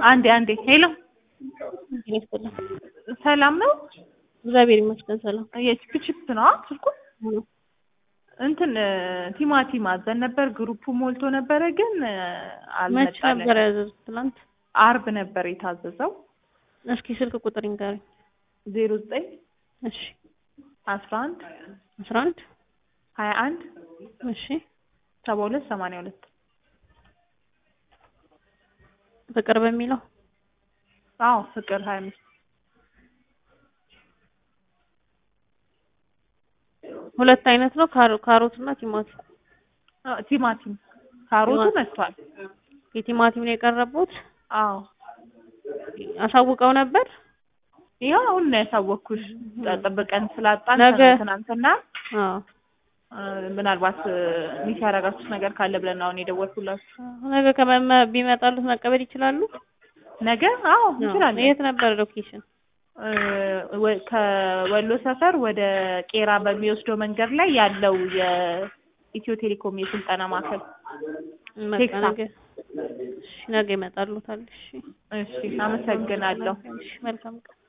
አንዴ አንዴ ሄሎ ይመስገን ሰላም ነው? እግዚአብሔር ይመስገን ሰላም። የቺፕ ነው ስልኩ እንትን ቲማቲም አዘን ነበር። ግሩፑ ሞልቶ ነበረ ግን መች አልመጣለን። ነበር ያዘዙት? ትናንት። አርብ ነበር የታዘዘው እስኪ ስልክ ቁጥር ይንገረኝ። ዜሮ ዘጠኝ እሺ አስራ አንድ አስራ አንድ ሀያ አንድ እሺ ሰባ ሁለት ሰማንያ ሁለት ፍቅር በሚለው አዎ ፍቅር ሀያ አምስት ሁለት አይነት ነው ካሮ- ካሮት እና ቲማቲም። አዎ፣ ቲማቲም ካሮቱ ቲማቲም። መጥቷል። የቲማቲም ነው የቀረቡት። አዎ አሳውቀው ነበር። ይኸው አሁን ነው ያሳወቅኩሽ። ጠብቀን ስላጣን ነገ- ትናንትና አዎ እ፣ ምናልባት ሚስ ያደረጋችሁት ነገር ካለ ብለን ነው አሁን የደወልኩላችሁ። ነገ ከመመ ቢመጣሉት መቀበል ይችላሉ። ነገ አዎ እንችላለን። የት ነበር ሎኬሽን? እ፣ ወ- ከወሎ ሰፈር ወደ ቄራ በሚወስደው መንገድ ላይ ያለው የኢትዮ ቴሌኮም የስልጠና ማዕከል። በቃ ቴክሳ። ነገ እሺ፣ ነገ ይመጣሉታል። እሺ እሺ፣ አመሰግናለሁ። እሺ፣ መልካም ቀን